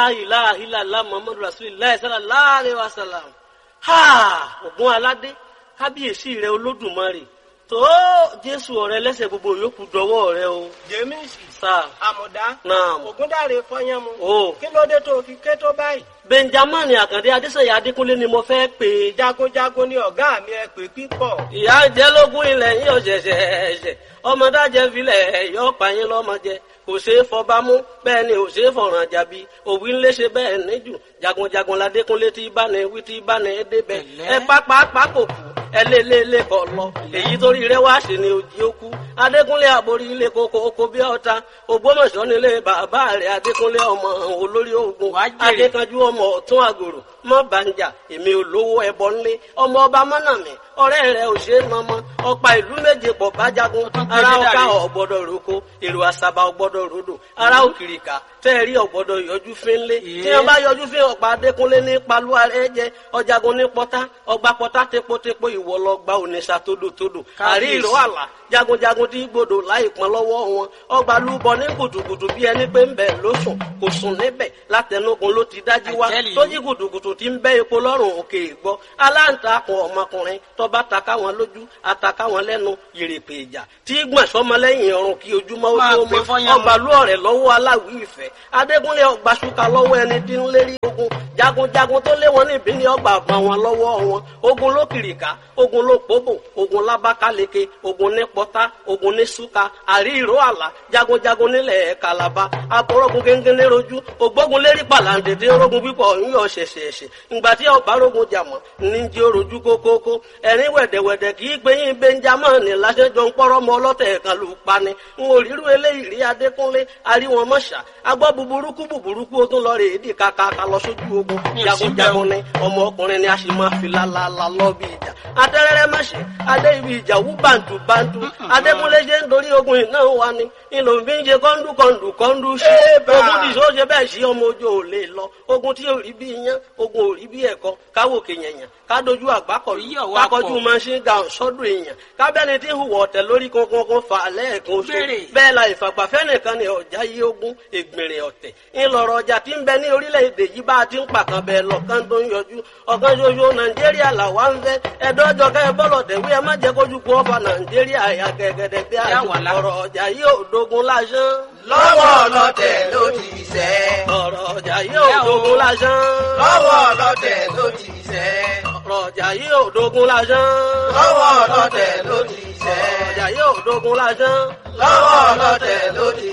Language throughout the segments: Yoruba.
ilaha illallah muhammadu rasulillah sallallahu alaihi wasallam ha ògùn aládé kábíyèsí rẹ olódùmarè tó jésù ọ̀rẹ́ lẹ́sẹ̀ gbogbo yòókù dọwọ́ rẹ o jẹ́mísì sáà àmọ̀dá Naam. ògúndàrè fọyánmu o kí ló dé tó fi ké tó báyìí benjamin àkàndé adéṣeyà adékúnlé ni mo fẹ́ pè é jagunjagun ni ọ̀gá mi ẹ pè pípọ̀ ìyá jẹ́ lógún ilẹ̀ yín ọ̀ṣẹ̀ṣẹ̀ ẹ̀ṣẹ̀ ọmọdájẹ́ filẹ̀ yọ pààyàn lọ́mọjẹ kò ṣeé fọba mú bẹ́ẹ̀ ni ò ṣeé fọ̀ràn jàbí òwì ń léṣe bẹ́ẹ̀ níjù jagunjagun ládékúnlé tí bá ní wí tí bá ní débẹ̀ ẹ pápá pákò kù ẹ lé lé lé kọ lọ èyí torí rẹ wá sí ni òjì ó kú adékúnlé àborí ilé koko oko bí ọta ògbómọ̀ṣọ́ nílé bàbá rẹ̀ adékúnlé ọmọ olórí ogun adékanjú ọmọ ọ̀tún àgòrò mọ banja èmi olówó ẹbọ ńlé ọmọ ọba mọnàmí ọ̀rẹ́ rẹ̀ ò ṣe é mọmọ ọ̀pá ìlú méje pọ̀ bájagun ara ọkà ọgbọdọ roko èrò àṣàbà ọgbọdọ rodò ara òkìrìkà tẹẹrí ọgbọdọ yọjú fínlé tí wọn bá yọjú fín ọ̀pá adékúnlé ní paluwa rẹ jẹ ọjàgun ní pọtá ọgbà pọtá tepotepo ìwọ lọ gba ònìṣà tódòtódò àrí ìró àlà jagunjagun tí gbòdò láì pọn lọ́wọ́ wọn ọgbà lúbọ ní kùtùkùtù bí ẹni pé ń bẹ ló sùn kò sùn níbẹ̀ látẹnugun ló ti dájú wá tó jí kùtùkùtù tí ń bẹ epo lọ́rùn òkè ìgbọ́ aláǹtakùn ọmọkùnrin tọba taka wọn lójú ataka wọn lẹ́nu yèrèpè ìjà tí gbọ̀n sọmọlẹ́yìn ọrùn kí ojúmọ́ ó tó mọ́ ọgbà lú ọ̀rẹ́ lọ́wọ́ aláwí ìfẹ́ adégúnlé ọgbà ṣúkà lọ́wọ́ ẹni tí ń lérí ogun jagunjagun tó lé wọn níbí ní ọgbà àbọ̀ wọn lọ́wọ́ wọn ogun ló kìrìkà ogun ló pòbò ogun lábákáleke ogun ní pọ́tá ogun ní ṣúkà àrí ìró àlà jagunjagun nílẹ̀ kàlàbà akọrọgun gẹ́gẹ́ rojú ògbógun lérí pàlàǹdẹ̀dẹ̀ orogun pípọ̀ yíyọ ṣẹ̀ṣẹ̀ṣẹ̀ ìgbà tí ọba rogun jàmọ̀ ní jí orojú kókókó ẹ̀rín wẹ̀dẹ̀wẹ̀dẹ̀ kì í gbẹ̀yìn benjamin láṣẹjọ ń pọ́rọ́ mọ ọlọ́tẹ̀ kan ló pani ń wò rírú eléyìí rí adékúnlé aríwọn mọ́ṣà agbọ́ buburúkú buburúkú ó tún lọ rè é dì kàkàkà lọ sójú ogun jagunjagun ni ọmọ ọkùnrin ni a sì máa fi lálálá lọ bí ìjà atẹ́rẹ́rẹ́ mọ́ṣẹ́ adé ibi ìjà wú bàǹtù bàǹtù adékúnlé ṣe ń dorí ogun iná wa ni ìlò ń fi ń ṣe kọ́ńdú kọ́ńdù kọ́ńdú sí ogun tí sọ ṣe bẹ́ẹ̀ sí ọmọ ojú ò lè lọ ogun tí ò rí bí iyán ogun ò rí bí ẹ̀kọ́ káwòkè yẹ̀yàn kádojú àgbákọ̀ kákọjú machine gun sọ́dún èèyàn kábẹ́ni tí ń hùwà ọ̀tẹ̀ lórí kankan fà lẹ́ẹ̀kan oṣù bẹ́ẹ̀ la ìfàgbàfẹ́ nìkan ni ọ̀já yí ogún ègbèrè ọ̀tẹ̀ ńlọrọ̀ ọjà tí ń bẹ ní orílẹ̀-èdè yìí bá a ti ń pàkan bẹ́ẹ̀ lọ́kàn tó ń yọjú ọ̀kan ṣoṣo nàìjíríà làwa ń fẹ́ ẹ̀dọ́jọ kẹ́ bọ́lọ̀ tẹ̀wé ẹ má jẹ́ kójú kú ọba nàìjíríà àyà gẹ́gẹ́dẹ́ bí a ọ̀rọ̀ ọjà yìí ò dogun lásán. lọ́wọ́ ọlọ́tẹ̀ ló ti sẹ́. ọ̀rọ̀ ọjà yìí ò dogun lásán. lọ́wọ́ ọlọ́tẹ̀ ló ti sẹ́. ọ̀rọ̀ ọjà yìí ò dogun lásán. lọ́wọ́ ọlọ́tẹ̀ ló ti sẹ́. ọ̀rọ̀ ọjà yìí ò dogun lásán. lọ́wọ́ ọlọ́tẹ̀ ló ti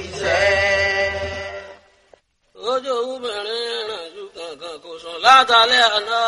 sẹ́. ojú obìnrin rìn ju kankan kò sùn látàlẹ́ àná.